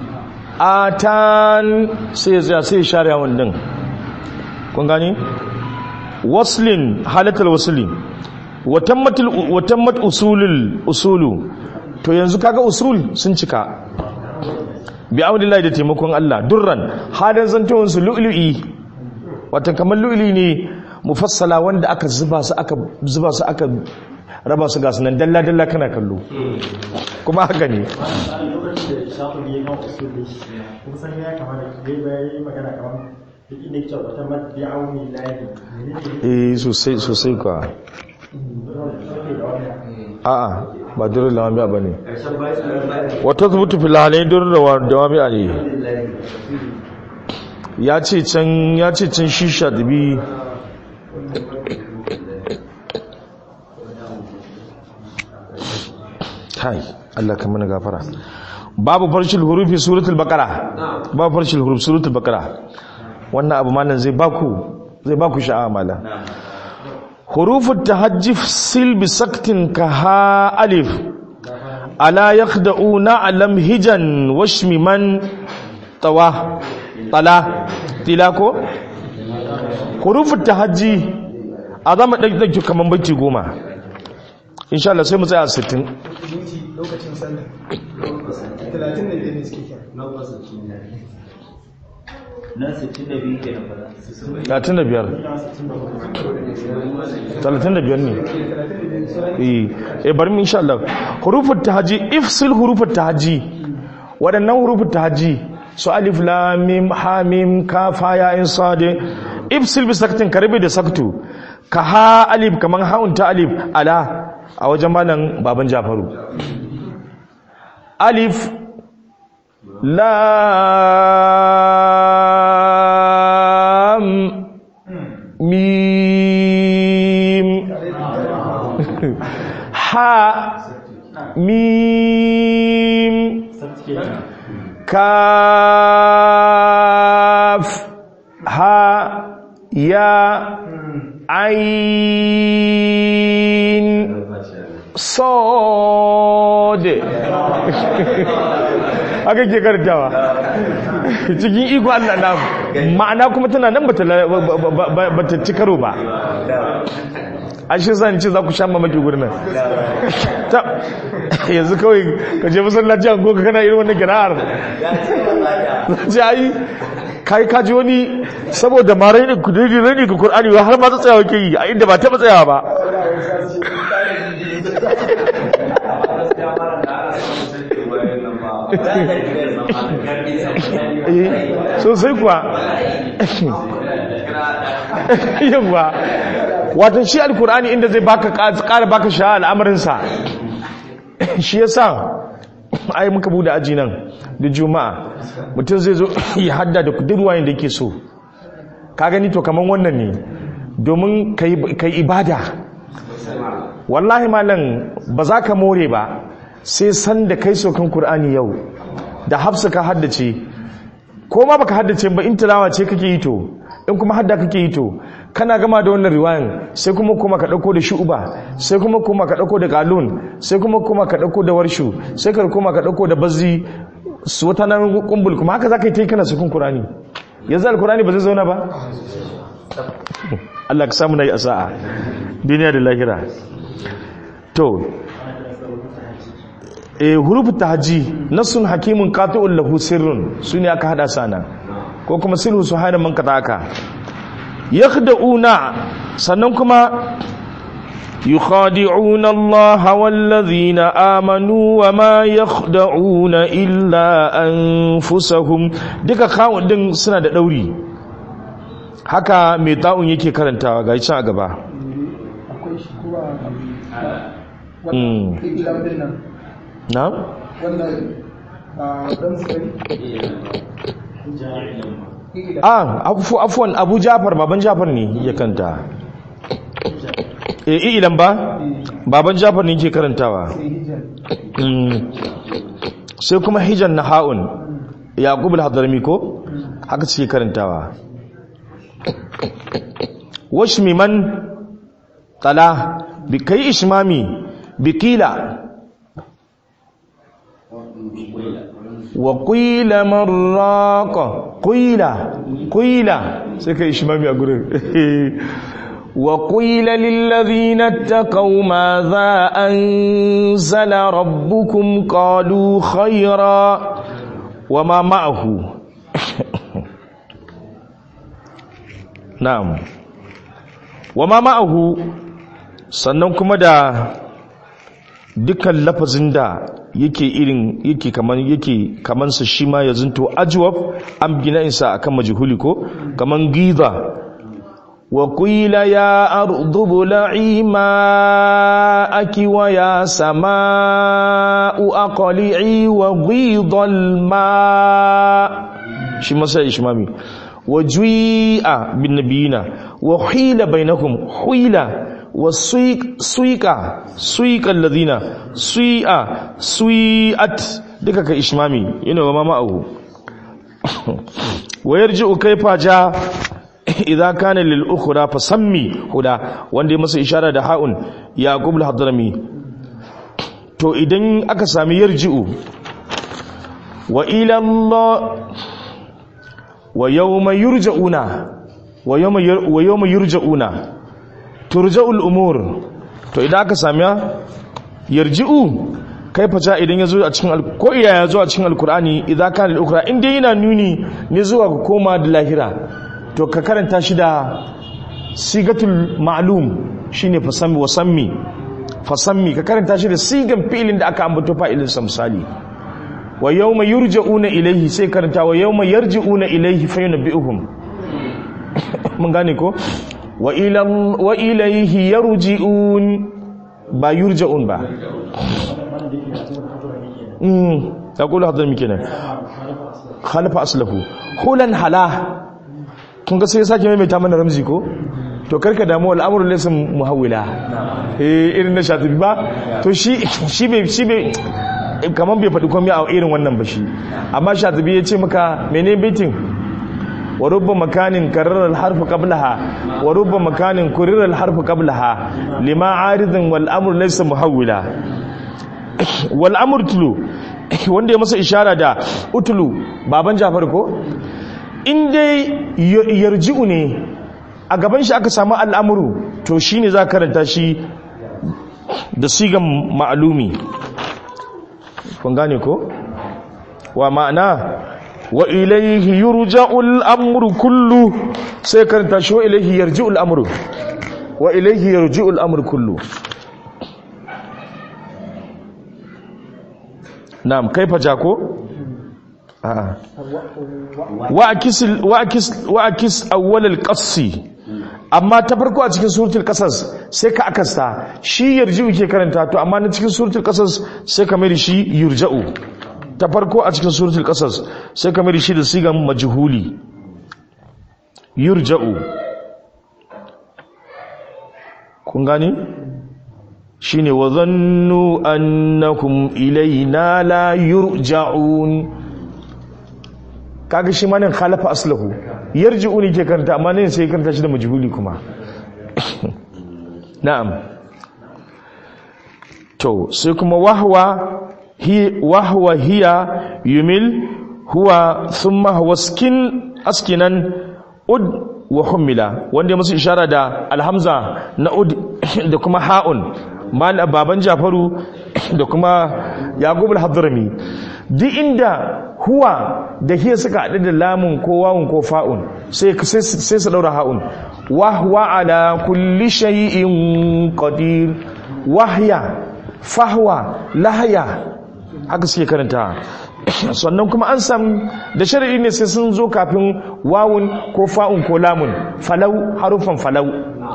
atan sai ya sai ya share ya'un din kun gani waslin halatal wasli watammatul watammat usulul usulu to yanzu kaga usul sun cika bi aulillahi da taimakon Allah durran halin zantowin su lu'lu'i watan kamar lu'lu'i ne mufassala wanda aka zuba su aka zuba su aka raba su ga sunan dalla dalla kana kallo kuma haka ne a lokacin da shafin ya kan usul da shi kun san ya kamata ya yi magana kamar duk inda yake wata madi'auni lahi eh sosai sosai kwa a'a ba durrul lawami'a bane wata zubutu fil halayn durrul lawami'a ne ya ce can ya ce can shisha dubi kai Allah ka mana gafara babu farshil hurufi suratul baqara babu farshil huruf suratul baqara wannan abu malam zai baku zai baku sha'a malam hurufut tahajjif sil bi saktin ka ha alif ala yakhda'una alam hijan washmi man tawa tala tilako hurufut tahajji a zama ɗauki kaman baiti goma insha Allah sai mu tsaya a 60 minti lokacin sallah talatin da biyar ne suke kira na 62 ke nan fara 35 35 ne eh eh bari mu insha Allah hurufut tahajji ifsil hurufut tahajji waɗannan hurufut tahajji su alif lam mim ha mim kaf ha ya in sad ifsil bi saktin karbi da saktu ka ha alif kaman haun ta alif ala a wajen malam baban Jafaru alif lam mim ha mim kaf ha ya ain sod haka ke kartawa cikin iko Allah na ma'ana kuma tana nan bata bata ci karo ba a shi zan ce za ku sha mamaki gurin nan ta yanzu kawai ka je masallaci an goka kana irin wannan kira'ar ce ai kai ka ji wani saboda ma rai ne ku dai rai ne ga Qur'ani har ma tsayawa ke yi a inda ba taba tsayawa ba eh sosai kuwa yawa wato shi alkur'ani inda zai baka ƙara baka sha al'amarinsa shi yasa ai muka bude aji nan da juma'a mutum zai zo ya hadda da kudurwa da yake so ka gani to kaman wannan ne domin ka yi ibada wallahi malam ba za ka more ba sai san da kai sokan kur'ani yau da hafsa ka haddace ko ma baka haddace ba in tilawa ce kake yi to in kuma hadda kake yi to kana gama da wannan riwayan sai kuma kuma ka dauko da shu'ba sai kuma kuma ka dauko da qalun sai kuma kuma ka dauko da warshu sai ka kuma ka dauko da bazzi su wata nan kumbul kuma haka zaka yi tai kana sukun qur'ani yanzu alqur'ani ba zai zauna ba Allah ka samu nayi asa'a duniya da lahira to eh hurufu tahji nasun hakimun qati'un lahu sirrun sune aka hada sana ko kuma silhu su hana man kataka yakhda'una sannan kuma يخادعون الله والذين آمنوا وما يخدعون إلا أنفسهم duka kawun din suna da dauri haka mai ta'un yake karantawa ga can a gaba akwai shi kuma Mm. ilam din nan na wannan a dan sari ilam ah afu afwan Abu Jafar baban Jafar ne ya kanta eh ilan ba baban Jafar ne yake karantawa sai hijab Mm. sai kuma hijan na ha'un yaqub al-hadrami ko haka suke karantawa washmi man qala bi kai ishmami bi qila wa qila marraqa qila qila sai kai ishmami a gurin وقيل للذين اتقوا ماذا أنزل ربكم قالوا خيرا وما معه نعم وما معه sannan kuma da dukkan lafazin da yake irin yake kaman yake kaman sa shi ma ya zinto ajwab an gina insa akan majhuli ko kaman giza وقيل يا أرض ابلعي ماءك ويا سماء أقلعي وغيض الماء شي مسا إشمامي وجيء بالنبيين وحيل بينهم حيل وسيق سيق سيق الذين سيء سيئت دكك إشمامي ينو ما معه ويرجع كيف جاء idza kana lil ukhra fasammi huda wanda ya masa ishara da haun yaqub al hadrami to idan aka sami yarji'u wa ila allah wa yawma yurja'una wa yawma wa yawma yurja'una turja'ul umur to idan aka sami yarji'u kai faca idan ya zo a cikin ko iya ya zo a cikin alkur'ani idza kana lil ukhra inda yana nuni ne zuwa ga koma da lahira to ka karanta shi da sigatul ma'lum shine fasammi wa sammi fasammi ka karanta shi da sigan fi'ilin da aka ambato fa'ilin sa misali wa yawma yurja'una ilayhi sai karanta wa yawma yarji'una ilayhi fa yunabbi'uhum mun gane ko wa ila wa ilayhi yarji'un ba yurja'un ba mm taqulu hadan mikina khalafa aslahu hulan hala kun ga sai sake maimaita mana ramzi ko to karka damu al'amuran laysa muhawwila eh irin na shatibi ba to shi shi bai shi bai kaman bai faɗi komai a irin wannan ba shi amma shatibi ya ce maka menene baitin wa rubba makanin karrar al-harf qablaha wa rubba makanin kurir al-harf qablaha lima aridun wal amru laysa muhawwila wal amru tulu wanda ya masa ishara da utulu baban Jafar ko in dai yarji'u ne a gaban shi aka samu al'amuru to shi ne za karanta shi da sigan ma'alumi kun gane ko wa ma'ana wa ilaihi yurja'ul amru kullu sai karanta shi wa ilaihi yarji'ul amru wa ilaihi yarji'ul amru kullu na'am kaifa jako a'a wa akis awwal al-qassi amma ta farko a cikin suratul qasas sai ka akasta shi yarji'u ke karanta to amma na cikin suratul qasas sai ka mai shi yurja'u ta farko a cikin suratul qasas sai ka mai shi da sigan majhuli yurja'u kun gani shine wa dhannu annakum ilaina la yurja'un kaga shi ma nan khalafa aslahu yarji'uni ke karanta amma nan sai karanta shi da majhuli kuma na'am to sai kuma wahwa hi wahwa hiya yumil huwa thumma huwa skin askinan ud wa humila wanda ya musu ishara da alhamza na ud da kuma ha'un mal baban jafaru da kuma yaqub al-hadrami duk inda huwa da hiya suka haɗu da lamun ko wawun ko fa'un sai sai su daura ha'un wa huwa ala kulli shay'in qadir wahya fahwa lahya haka suke karanta sannan kuma an samu da shari'i ne sai sun zo kafin wawun ko fa'un ko lamun falau harufan falau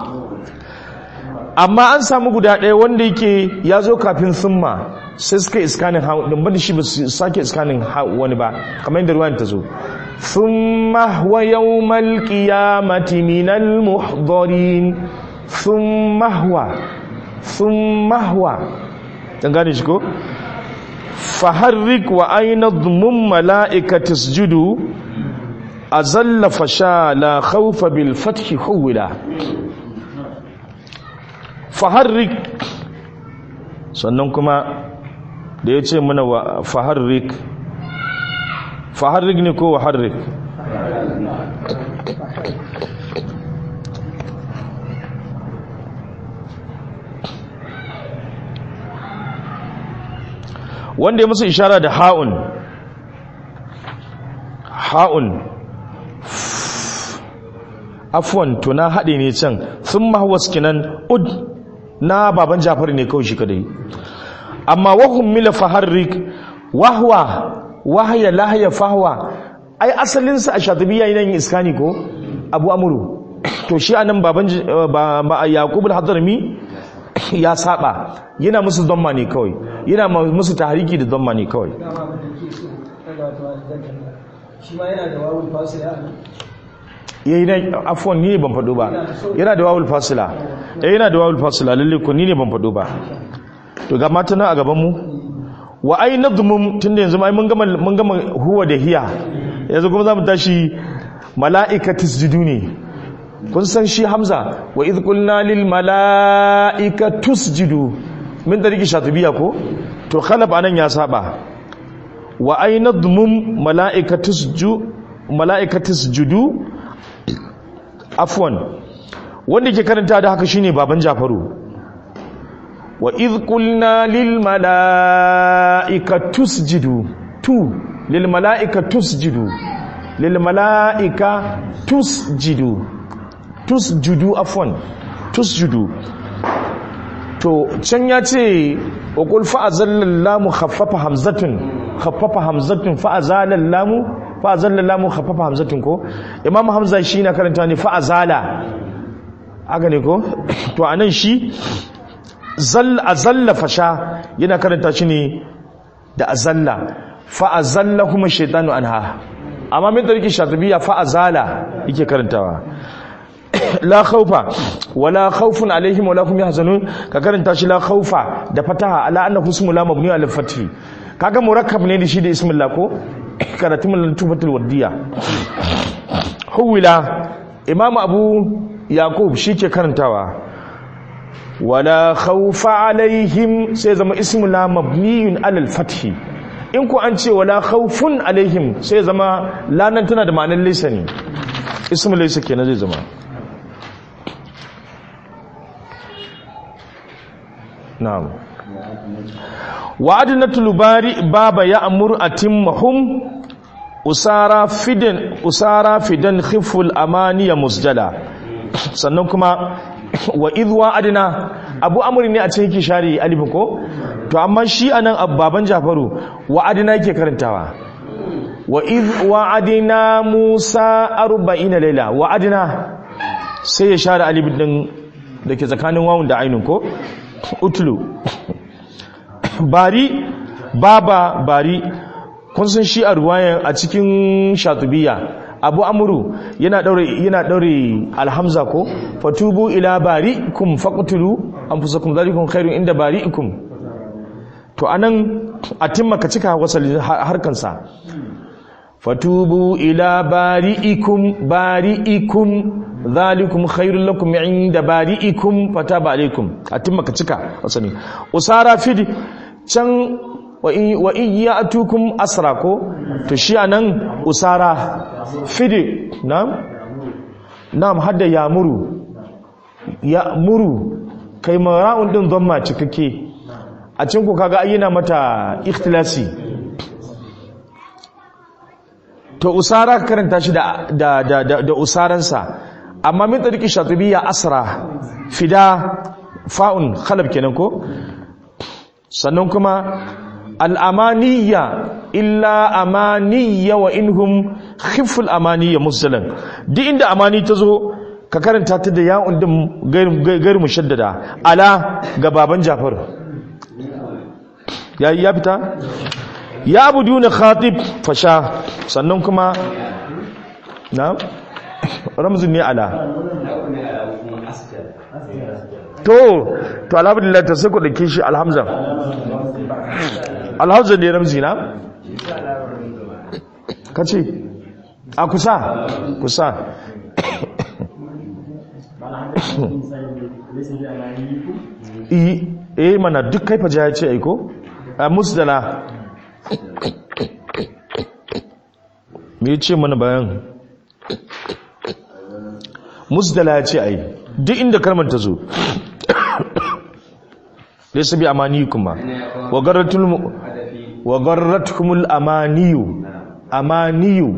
amma an samu guda ɗaya wanda yake ya zo kafin summa sai suka iskanin haɗin ba da shi ba su sake iskanin wani ba kamar yadda ruwan ta zo thumma wa yawmal qiyamati minal muhdarin thumma huwa thumma huwa dan gane shi ko faharrik wa aina dhumun mala'ikati isjudu azalla fasha la khawfa bil fathi huwila faharrik sannan kuma da ya ce mana wa faharrik faharrik ne ko waharrik wanda ya musu ishara da ha'un ha'un afwan to na haɗe ne can sun mahawas kinan ud na baban jafar ne kawai shi kadai amma wahum mila faharrik wahwa wahya lahya fahwa ai asalin sa a shatibiya yana yin iskani ko abu amuru to shi anan baban ba yaqub al-hadrami ya saba yana musu dhamma ne kawai yana musu tahriki da dhamma ne kawai dama abin da ke so daga wata zan shi ma yana da wawul fasila yayi na afwan ni ne ban fado ba yana da wawul fasila eh yana da wawul fasila lalle ko ni ne ban fado ba to ga mata nan a gaban mu wa ai nadmum tunda yanzu ai mun gama mun gama huwa da hiya yanzu kuma zamu tashi mala'ikatis jiduni kun san shi hamza wa idh qulna lil mala'ikati tusjudu min dariki shatibiya ko to khalab anan ya saba wa ay nadmum mala'ikati tusju mala'ikati tusjudu afwan wanda ke karanta da haka shine baban jafaru wa idh qulna lil mala'ikati tusjudu tu lil mala'ikati tusjudu lil mala'ika tusjudu tusjudu afwan tusjudu to can ya ce wa qul fa'azallal lamu khaffafa hamzatun khaffafa hamzatun fa'azalal lamu fa'azallal lamu khaffafa hamzatun ko imam hamza shi na karanta ne fa'azala haka ne ko to anan shi zal azalla fasha yana karanta shi ne da azalla fa'azallahum shaytanu anha amma min tariki shatibiya fa'azala yake karantawa la khawfa wala khawfun alaihim wala hum yahzanun ka karanta shi la khawfa da fataha ala annahu ismu la mabni ala fathi kaga murakkab ne da shi da ismin la ko karatu min tufatul wadiya huwila imam abu yaqub shike karantawa wala khawfa alaihim sai zama ismu la mabniyun ala fathi in ku an ce wala khawfun alaihim sai zama lanan tana da ma'anar laysa ne ismu laysa kenan zai zama na'am wa'adnatul bari baba ya'mur atimmahum usara fidan usara fidan khiful amaniya musjala sannan kuma wa idh wa'adna abu amri ne a cikin kishari alif ko to amma shi anan baban jafaru wa'adna yake karantawa wa idh wa'adna musa 40 layla wa'adna sai ya share alif din dake tsakanin wawun da ainun ko utlu bari baba bari kun san shi a ruwayan a cikin shatubiya abu amuru yana daure yana daure alhamza ko fatubu ila barikum faqtulu anfusakum zalikum khairun inda barikum to anan atimma ka cika wasalin harkan sa fatubu ila bari'ikum bari'ikum zalikum khairul lakum inda bari'ikum fataba alaikum atimma ka cika wasani usara fidi can wa in ya'tukum asra ko to shi anan usara fidi na'am na'am hadda yamuru ya'muru kai mara'un din dhamma cikakke a cikin ku kaga ayyana mata ikhtilasi to usara ka karanta shi da da da da, da usaransa amma min tariki shatibiyya asra fida fa'un khalab kenan ko sannan kuma al'amaniya illa amaniya wa inhum khiful amaniya musallan duk inda amani ta zo ka karanta ta da ya'un din gairu mushaddada ala ga baban jafar ya ya fita ya abuduna khatib fasha sannan kuma na ramzun ne ala to to alhamdulillah ta sai ku dake shi alhamza alhamza ne ramzi na kace a kusa kusa eh mana duk kai fa ya ce aiko a musdala me yace mana bayan musdala ya ce ai duk inda kalmar ta zo laysa bi amaniyikum ma wa garratul wa garratkumul amaniyu amaniyu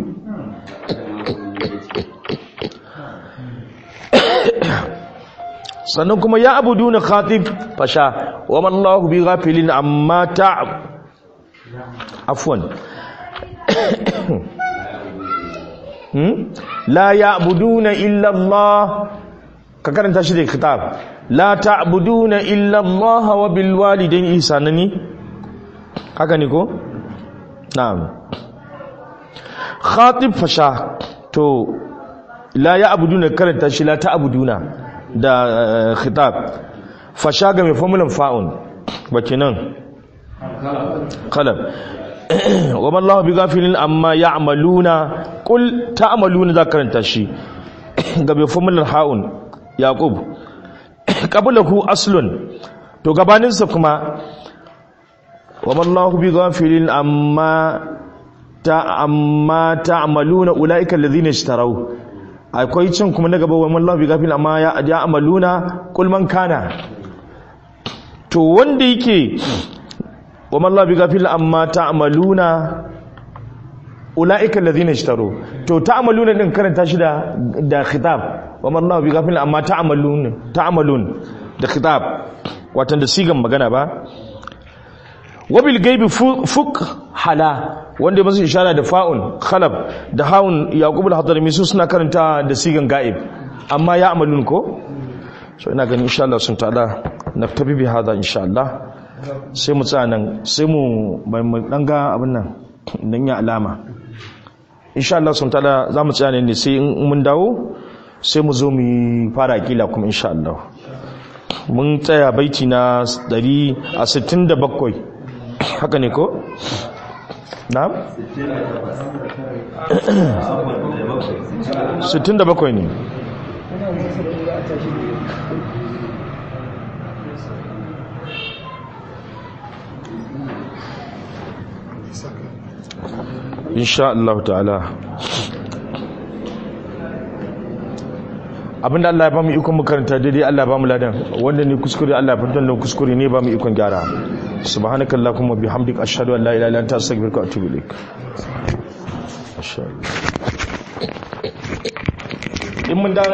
sannan kuma ya abuduna khatib fasha wa man Allahu bi ghafilin amma ta afwan hmm la ya'buduna illa Allah ka karanta shi da kitab la ta'buduna illa Allah wa bil walidayni ihsanani haka ne ko na'am khatib fasha to la ya'buduna karanta shi la ta'buduna da khitab fasha ga mai formulan fa'un bakinan qalab wa man Allah bi ghafilin amma ya'maluna qul ta'maluna za karanta shi ga mai formulan ha'un yaqub qablahu aslun to gabaninsa kuma wa mallahu bi ghafilin amma ta amma ta'maluna ulaika alladhina ishtaraw akwai cin kuma na gaba wa mallahu bi ghafilin amma ya ya amaluna qul man kana to wanda yake wa mallahu bi ghafilin amma ta'maluna ulaika alladhina ishtaraw to ta'maluna din karanta shi da da khitab wa mallahu bi ghafilin amma ta'malun ta'malun da khitab watan da sigan magana ba wabil gaibi fuk hala wanda masu ishara da fa'un khalab da haun yaqub al-hadrami su suna karanta da sigan gaib amma ya amalun ko so ina ganin insha Allah sun ta'ala naftabi bi hada insha Allah sai mu tsaya nan sai mu mai mu dan ga abin nan dan ya alama insha Allah sun ta'ala za mu tsaya ne sai in mun dawo sai mu zo mu fara kila kuma insha Allah mun tsaya baiti na 167 haka ne ko? na'am? 67 ne insha Allah ta'ala abinda Allah ya bamu ikon makaranta daidai Allah ya bamu ladan wanda ne kuskure Allah ya fitar da kuskure ne bamu ikon gyara subhanakallahumma bihamdika ashhadu an la ilaha illa anta astaghfiruka wa atubu ilaik in mun